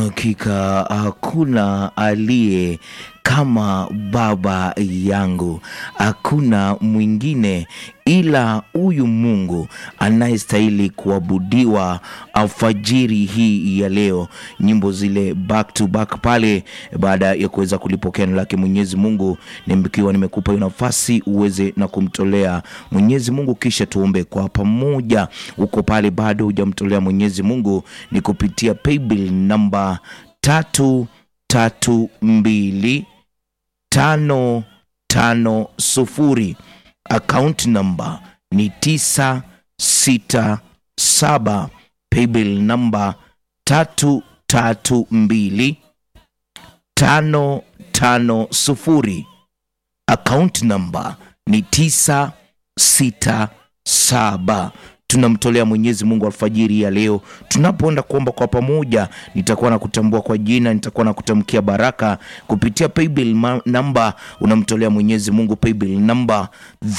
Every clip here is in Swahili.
Hakika hakuna aliye kama Baba yangu, hakuna mwingine ila huyu Mungu anayestahili kuabudiwa alfajiri hii ya leo. Nyimbo zile back to back pale, baada ya kuweza kulipokea neno lake Mwenyezi Mungu, nikiwa nimekupa hiyo nafasi uweze na kumtolea Mwenyezi Mungu, kisha tuombe kwa pamoja. Uko pale bado hujamtolea Mwenyezi Mungu, ni kupitia paybill namba tatu tatu mbili tano tano sufuri account number ni tisa sita saba paybill namba tatu tatu mbili tano tano sufuri account number ni tisa sita saba tunamtolea Mwenyezi Mungu alfajiri ya leo. Tunapoenda kuomba kwa pamoja, nitakuwa na kutambua kwa jina, nitakuwa na kutamkia baraka kupitia paybill ma- namba. Unamtolea Mwenyezi Mungu paybill namba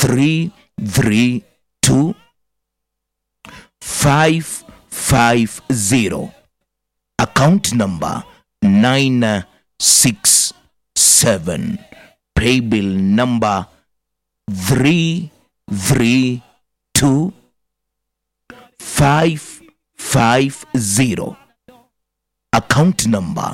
332 550 account number 967 paybill number 332 550 account number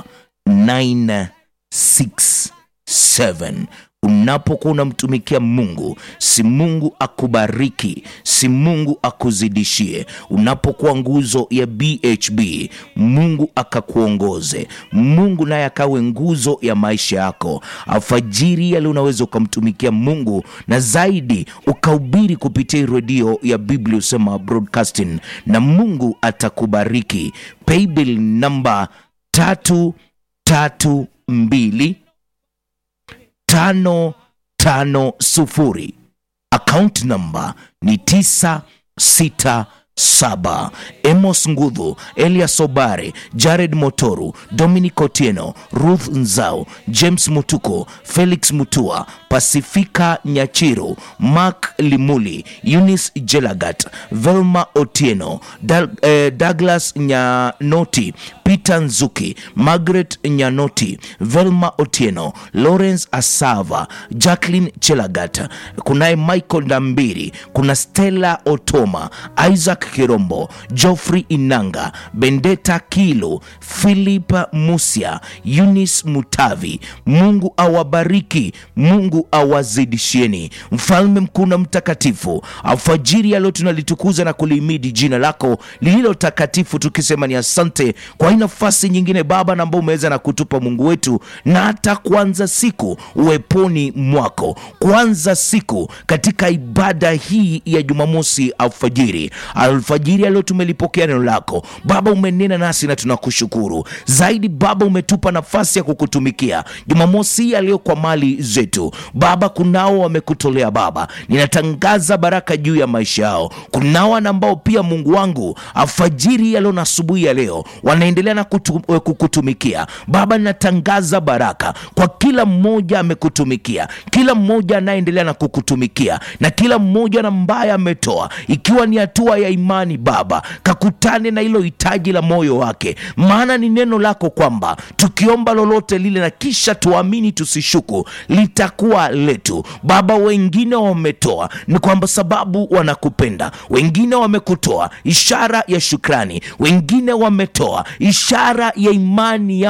967 unapokuwa unamtumikia mungu si mungu akubariki si mungu akuzidishie unapokuwa nguzo ya bhb mungu akakuongoze mungu naye akawe nguzo ya maisha yako alfajiri yale unaweza ukamtumikia mungu na zaidi ukahubiri kupitia hii redio ya biblia usema broadcasting na mungu atakubariki paybill namba tatu tatu mbili tano tano sufuri account number ni tisa sita saba emos ngudhu elias obare jared motoru dominic otieno ruth nzau james mutuko felix mutua pasifika nyachiru mark limuli eunice jelagat velma otieno Dal, eh, douglas nyanoti peter nzuki margaret nyanoti velma otieno lawrence asava jacklin chelagat kunaye michael ndambiri kuna stella otoma isaac kirombo joffrey inanga bendeta kilo philip musia eunice mutavi mungu awabariki mungu awazidishieni mfalme mkuu na mtakatifu alfajiri ya leo tunalitukuza na kulihimidi jina lako lililo takatifu tukisema ni asante kwa hii nafasi nyingine baba na ambao umeweza na kutupa mungu wetu na hata kuanza siku uweponi mwako kuanza siku katika ibada hii ya jumamosi alfajiri alfajiri ya leo tumelipokea neno lako baba umenena nasi na tunakushukuru zaidi baba umetupa nafasi ya kukutumikia jumamosi hii ya leo kwa mali zetu baba kunao wamekutolea baba ninatangaza baraka juu ya maisha yao kunao na ambao pia mungu wangu alfajiri ya leo na asubuhi ya leo wanaendelea na kutu, eh, kukutumikia baba ninatangaza baraka kwa kila mmoja amekutumikia kila mmoja anayeendelea na kukutumikia na kila mmoja na ambaye ametoa ikiwa ni hatua ya imani baba kakutane na hilo hitaji la moyo wake maana ni neno lako kwamba tukiomba lolote lile na kisha tuamini tusishuku litakuwa letu baba wengine wametoa ni kwamba sababu wanakupenda wengine wamekutoa ishara ya shukrani wengine wametoa ishara ya imani ya